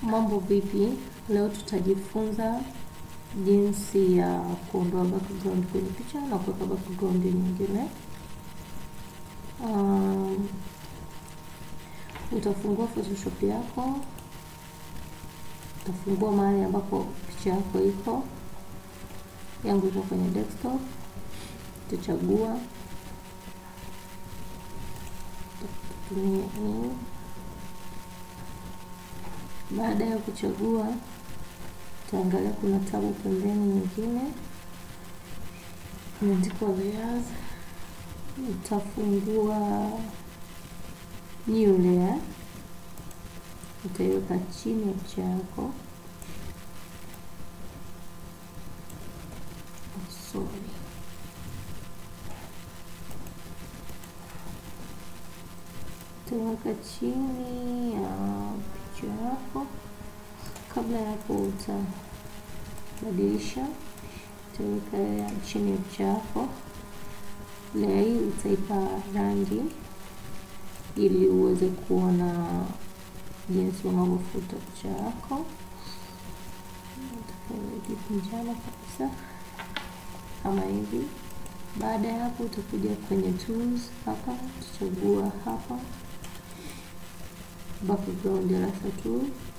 Mambo vipi? Leo tutajifunza jinsi ya kuondoa background kwenye picha na kuweka background nyingine. Um, utafungua Photoshop yako, utafungua mahali ambapo picha yako iko. Yangu iko kwenye desktop, utachagua tumia hii. Baada ya kuchagua, utaangalia kuna tabu pembeni nyingine imeandikwa layers. Utafungua new layer, utaiweka chini ya picha yako. Sorry. Utaiweka chini ya picha yako. Kabla ya hapo, utabadilisha, utaweka chini ya picha yako. Layer hii utaipa rangi ili uweze kuona jinsi unavyofuta picha yako. Njano kabisa kama hivi. Baada ya hapo, utakuja kwenye tools hapa, utachagua hapa background eraser tool.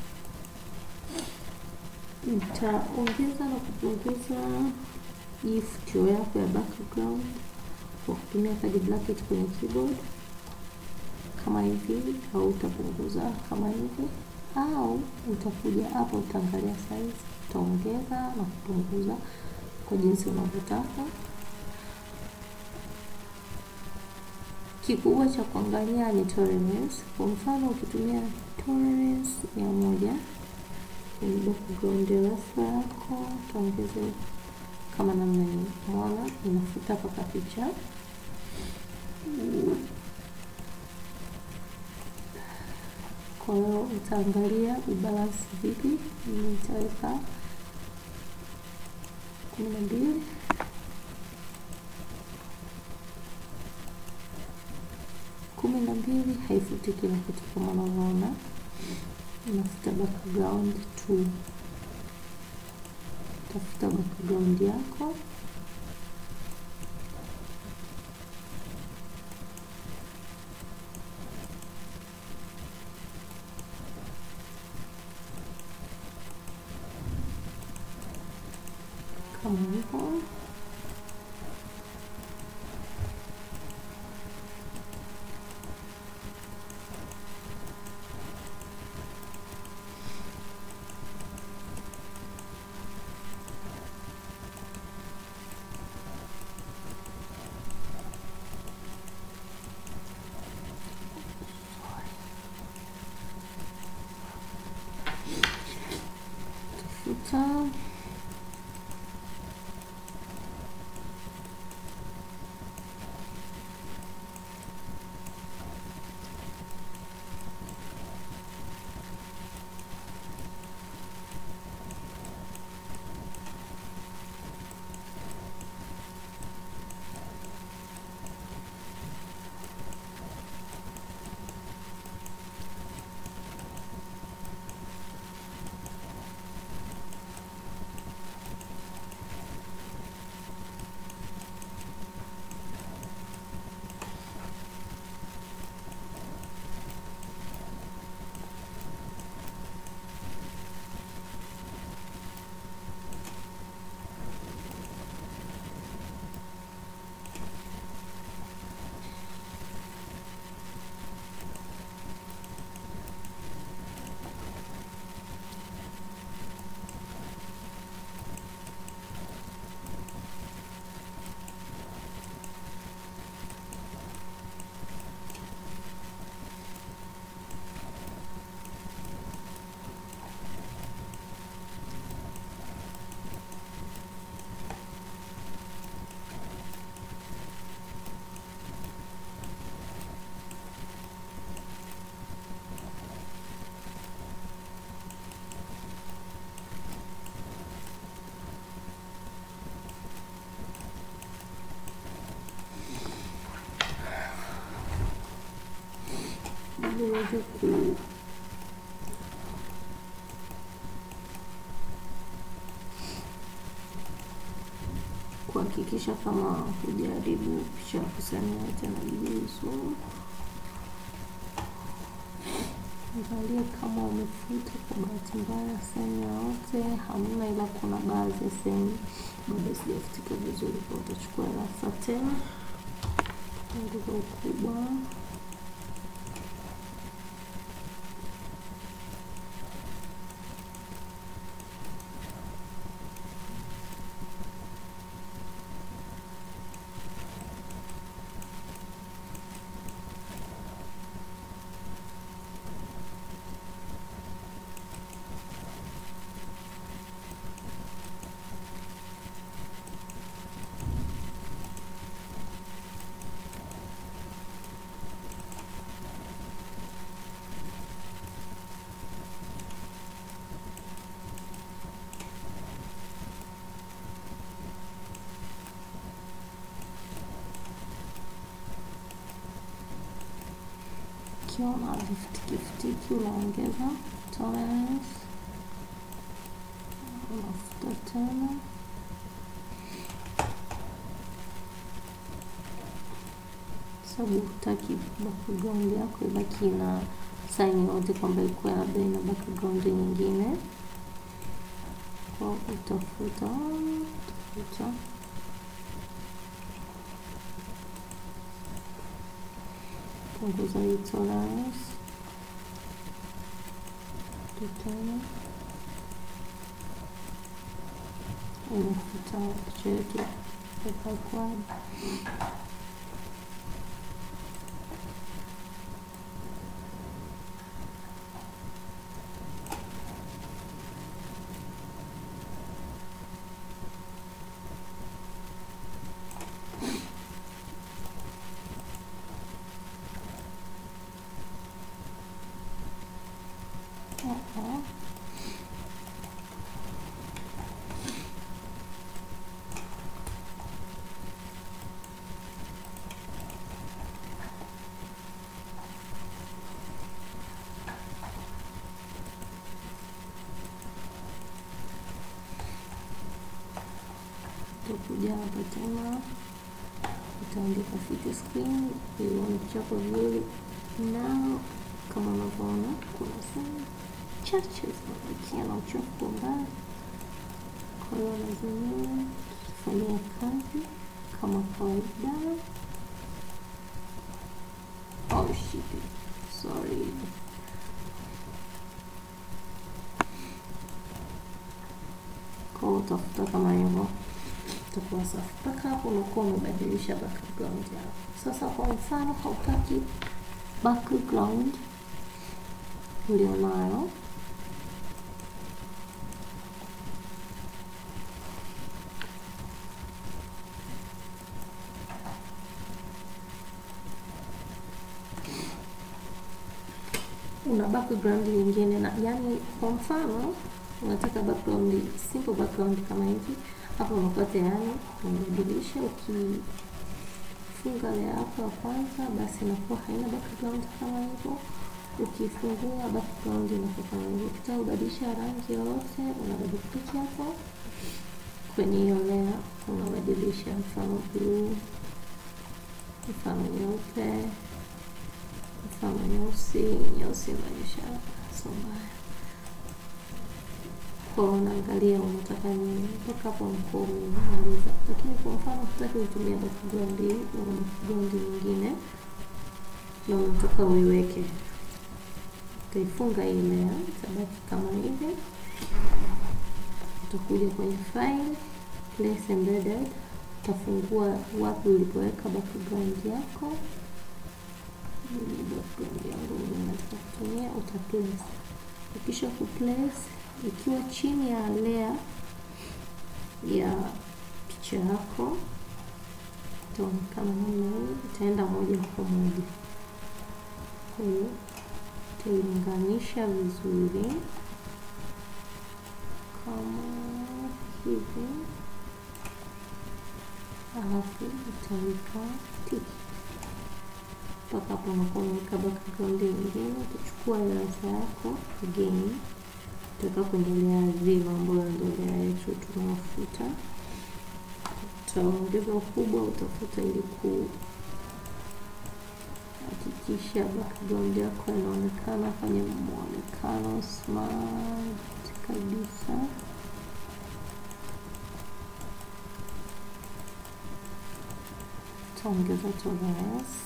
Utaongeza na kupunguza hii futio yako ya background kwa kutumia kadi bracket kwenye keyboard kama hivi, au utapunguza kama hivi, au utakuja hapa, utaangalia size, utaongeza na kupunguza kwa jinsi unavyotaka. Kikubwa cha kuangalia ni tolerance. Kwa mfano ukitumia tolerance mia moja kwenye background eraser yako utaongeza kama namna hii, unaona inafuta mpaka picha. Kwa hiyo utaangalia ubalance vipi. Nitaweka kumi na mbili kumi na mbili haifuti kila kitu kama unavyoona, unafuta background tu. Utafuta background yako kama hivyo. Tafuta ili uweze ku hakikisha kama hujaribu picha ya kusania tena juzu. Angalia kama umefuta kwa bahati mbaya sehemu yoyote, hamna, ila kuna baadhi ya sehemu bado sijafutika vizuri, kwa utachukua rasa tena, punguza ukubwa ukiwa na vifutikifutiki unaongeza tolerance, unafuta tena sababu hutaki background yako ibaki na saini yote kwamba ikuwa labda ina background nyingine, kwa utafuta utafuta punguza hii tolerance tutana unafuta picha yetu ya quad Uh-oh. utakuja hapa tena utaandika fit screen ili uone picha yako vizuri na kama unavyoona kuna sehemu chache zinabakia na uchafu kwa mbali kwa hiyo lazima tufanyia kazi kama kawaida oh shit sorry kwa hiyo utafuta kama hivyo utakuwa safi mpaka hapo unakuwa umebadilisha background yako sasa kwa mfano hautaki background ulionayo una background nyingine na yani kwa mfano unataka background simple background kama hivi hapo unakuwa tayari umebadilisha ukifunga layer yako ya kwanza basi inakuwa haina background kama hivyo ukifungua background inakuwa kama hivyo ukitaka kubadilisha rangi yoyote unabadi click hapo kwenye hiyo layer unabadilisha mfano blue mfano nyeupe mfano nyeusi nyeusi inaonyesha sio mbaya kwa unaangalia unataka nini mpaka hapo unakuwa umemaliza lakini kwa mfano hutaki kutumia background hii una background nyingine na unataka uiweke utaifunga hii layer itabaki kama hivi utakuja kwenye file place embedded utafungua wapi ulipoweka background yako hii background yangu nataka kutumia uta place ukisha ku place ikiwa chini ya layer ya picha yako itaonekana namna hii itaenda moja kwa moja kwa hiyo utailinganisha vizuri kama hivi alafu utaweka tiki mpaka hapo unakuwa umeweka background nyingine utachukua rasa yako again utaka kuendelea vile ambayo ndio layer yetu tunaofuta utaongeza ukubwa, utafuta ili kuhakikisha background yako inaonekana kwenye muonekano smart kabisa. Utaongeza tolerance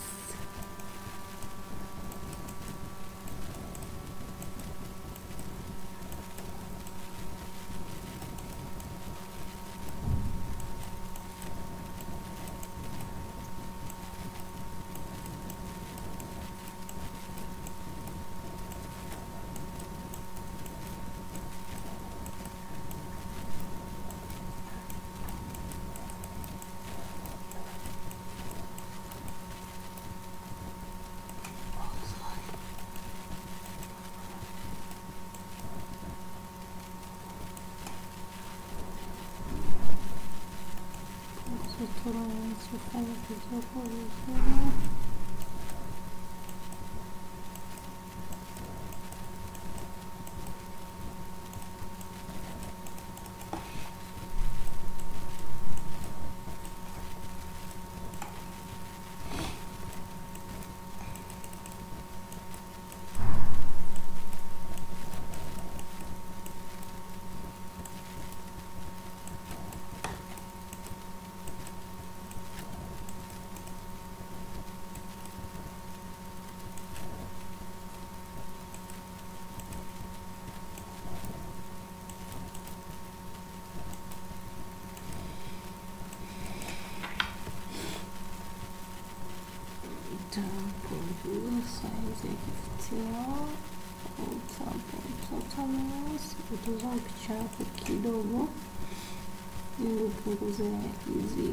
tolerance ufanye vizuri vizuri. utapunguza saizi ya kifutio, utapunguza utazama picha yako kidogo ili upunguze hizi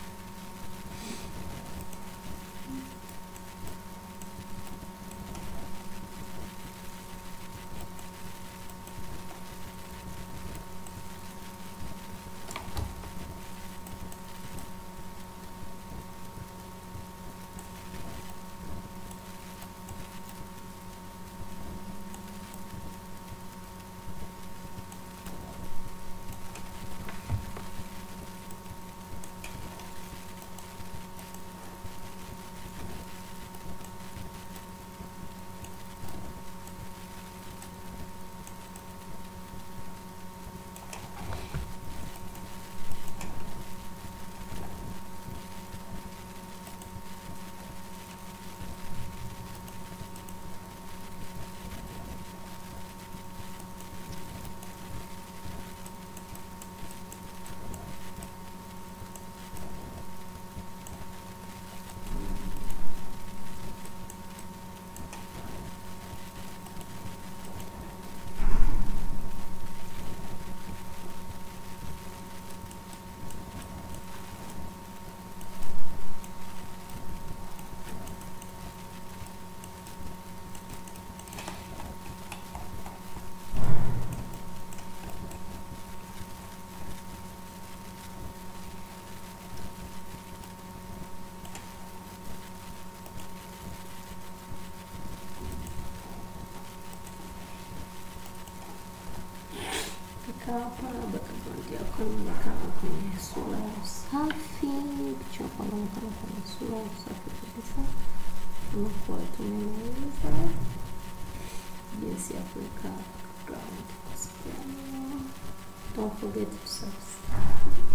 Fika hapa background yako inaonekana kwenye sura safi, picha yako inaonekana kwenye sura safi kabisa. Tunakuwa tumemaliza jinsi ya kuweka background. Don't forget to subscribe.